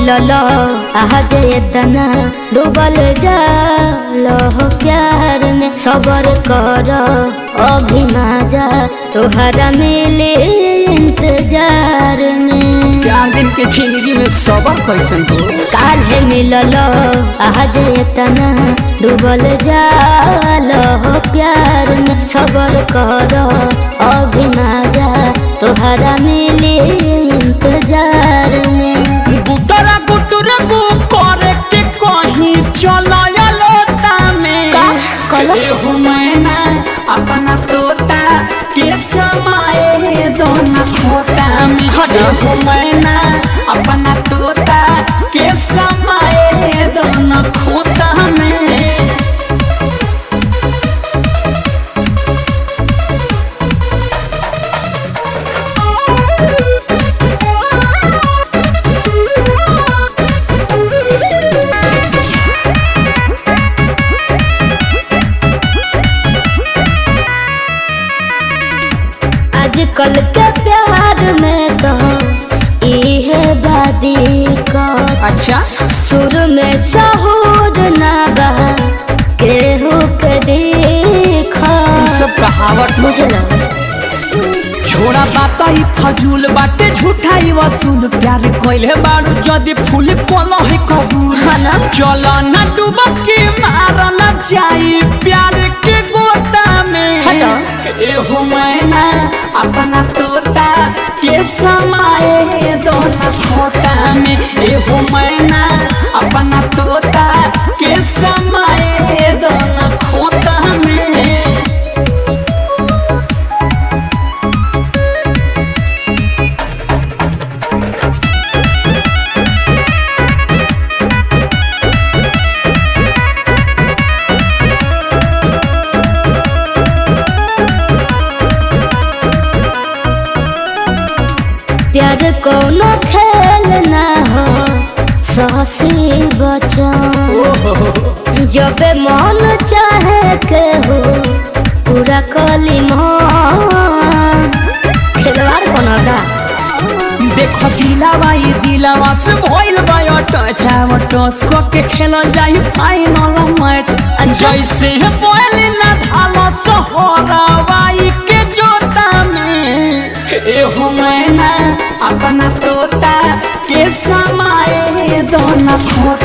मिलल आज इतना डूबल जाल हो प्यार में सबर कर अभी ना जा तोहरा मिले इंतजार में चार दिन के जिंदगी में सबर कैसन हो काल्हे मिलल आज इतना डूबल जाल हो प्यार में सबर कर अभी ना जा तोहरा मिले इंतजार में गुटरा गुटर गु करे के कहीं चलाया लोटा में का? कहलो? एहो मैना अपना तोता के समाए दोना खोता में हट। एहो मैना अपना तोता के समाए दोना खोता में आजकल के प्यार में तो इहे बादी का अच्छा सुर में सहूर ना बा केहू के देखा ई सब कहावत बुझल छोड़ा बात ई फजूल बाटे झूठा ई वसूल प्यार कोइले बारू जदी फूल कोनो है कबूल हाँ ना? चलो ना डुबकी मारल जाई प्यार के गोता में हटो। एहो मैना अपना तोता के समाए दोना खोता में एहो मैना अपना तोता के समाए दोना खोता में प्यार कोनो खेल ना हो सहसी बचन जब मन चाहे के हो पूरा कली मन खिलवाड़ कोनो का देखो दिलावा ये दिलावा से भइल बा टच आव टस को के खेलल जाई फाइनल मैच अच्छा। जैसे बोल ना धालो सोहरावाई के जोता में एहो मैना अपना तोता के समाए दोना खोता